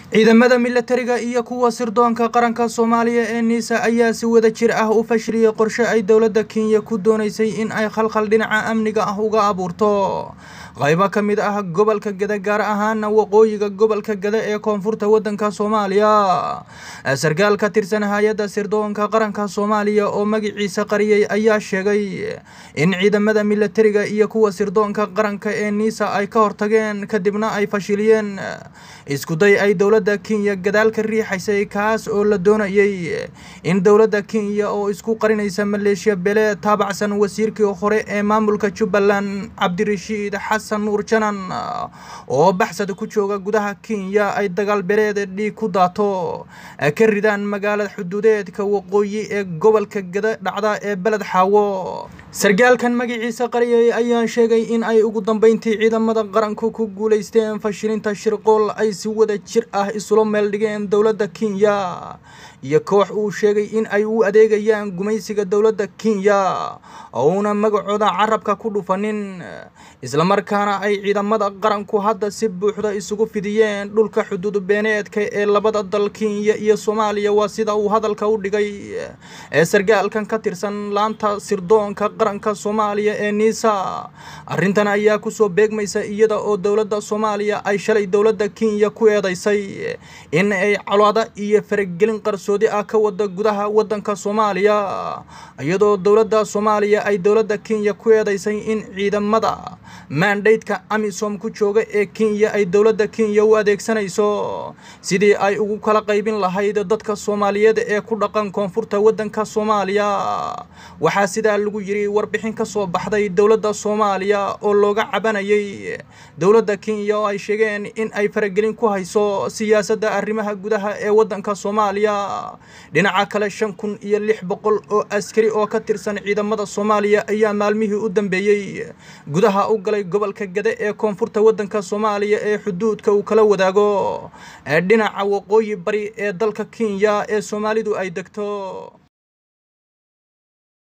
ciidamada milatariga iyo kuwa sirdoonka qaranka soomaaliya ee niisa ayaa si wada jir ah u fashiliyey qorshe ay dowladda kenya ku dooneysay in ay khalkhal dhinaca amniga ah uga abuurto qaybo ka mid ah gobolka gada gaar ahaana waqooyiga gobolka gada ee koonfurta waddanka soomaaliya sarkaal ka tirsan hay-adda sirdoonka qaranka soomaaliya oo magaciisa qariyey ayaa sheegay in ciidamada milatariga iyo kuwa sirdoonka qaranka ee niisa ay ka hortageen kadibna ay fashiliyeen iskuday ay dowladda kenya gadaal ka riixaysay kaas oo la doonayay in dowladda kenya oo isku qarinaysa maleeshiya bele taabacsan wasiirkii hore ee maamulka jubbaland cabdirashiid xasan nuur janan oo baxsad ku jooga gudaha kenya ay dagaal bereed dhiig ku daato ka ridaan magaalada xuduudeedka waqooyi ee gobolka gada dhacda ee beled xaawo sarkaalkan magaciisa qariyay ayaa sheegay in ay ugu dambeyntii ciidamada qaranku ku guuleysteen fashilinta shirqool ay si wada jir ah isula meel dhigeen dowladda kenya iyo koox uu sheegay in ay u adeegayaan gumaysiga dowladda kenya ouna magacooda carabka ku dhufanin islamarkaana ay ciidamada qaranku hadda si buuxda isugu fidiyeen dhulka xuduud beeneedka ee labada dal kenya iyo soomaaliya waa sida uu hadalka u dhigay ee sarkaalkan ka tirsan laanta sirdoonka qaranka soomaaliya ee niisa arrintan ayaa kusoo beegmaysa iyada oo dowladda soomaaliya ay shalay dowladda kenya ku eedeysay in ay colaada iyo faragelin qarsoodi ah ka wada gudaha waddanka soomaaliya iyadoo dowladda soomaaliya ay dowladda kenya ku eedeysay in ciidamada maandhaydka amisom ku jooga ee kenya ay dowladda kenya u adeegsanayso sidii ay ugu kala qaybin lahayd dadka soomaaliyeed ee ku dhaqan koonfurta waddanka soomaaliya waxaa sidaa lagu yiri warbixin ka soo baxday dowladda soomaaliya oo looga cabanayay dowladda kenya oo ay sheegeen in ay faragelin ku hayso siyaasadda arrimaha gudaha ee waddanka soomaaliya dhinaca kale shan kun iyo lix boqol oo askari oo ka tirsan ciidamada soomaaliya ayaa maalmihii u dambeeyey gudaha u galay gobolka gade ee koonfurta waddanka soomaaliya ee xuduudka uu kala wadaago ee dhinaca waqooyi bari ee dalka kenya ee soomaalidu ay degto